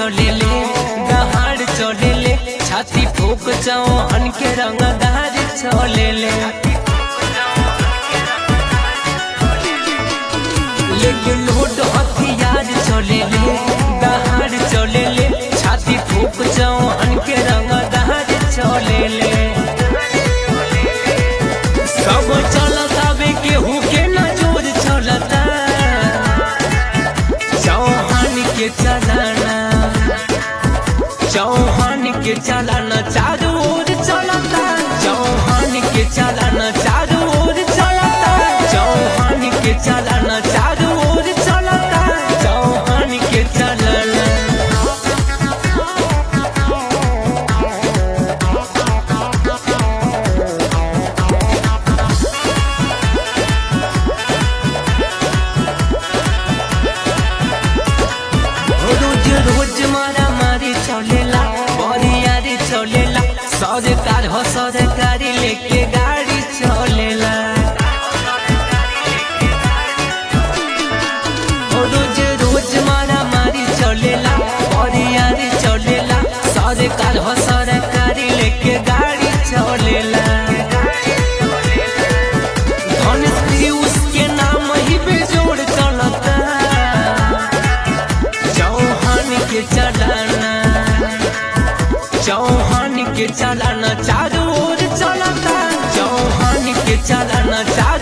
चले ले दहाड़ चले ले छाती फूक चौहन के रंगदार चले ले लेके लोड हथियार चले ले दहाड़ चले ले छाती फूक चौहन के रंगदार चले ले सब चलता बे केहू के नजर चलता चौहान के चलाना चौहान के चलाना चारों ओर चलता चौहान के चलाना चारों ओर चलता चौहान के चलाना चारों ओर चलता चौहान के चलाना रोज रोज मारा मारी चलेला बरियारी चलेला सरकार हो सरकारी लेके गाड़ी चलेला रोज रोज मारा मारी चलेला बरियारी चलेला सरकार हो सरकारी लेके गाड़ी चलेला धनुष पीयूष के नाम ही बेजोड़ चलता चौहान के चलाना चौहान के चलाना चारों ओर चलता चौहान के चलाना चारों